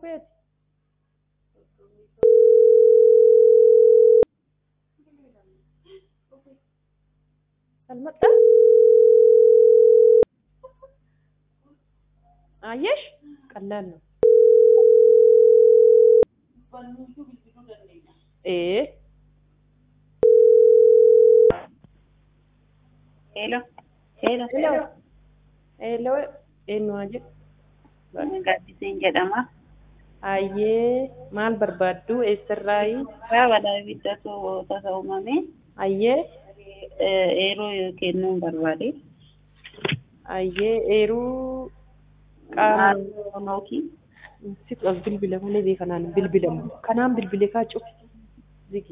kopheeti. Almaxxaa? Ayyesh ቀላል ነው። ee Hello. Hello. hello hello eenyumaa jedhu Gaaddiseen jedhama. ayyee maal barbaaddu eessarraayi Karaa balaa ibiddatu tasa uumame ayyee eeroo kennuun barbaade. ayyee eeruu qaama Maaloo nooki. situ as bilbila malee beekanaan bilbilamu kanaan bilbilee kaa cufi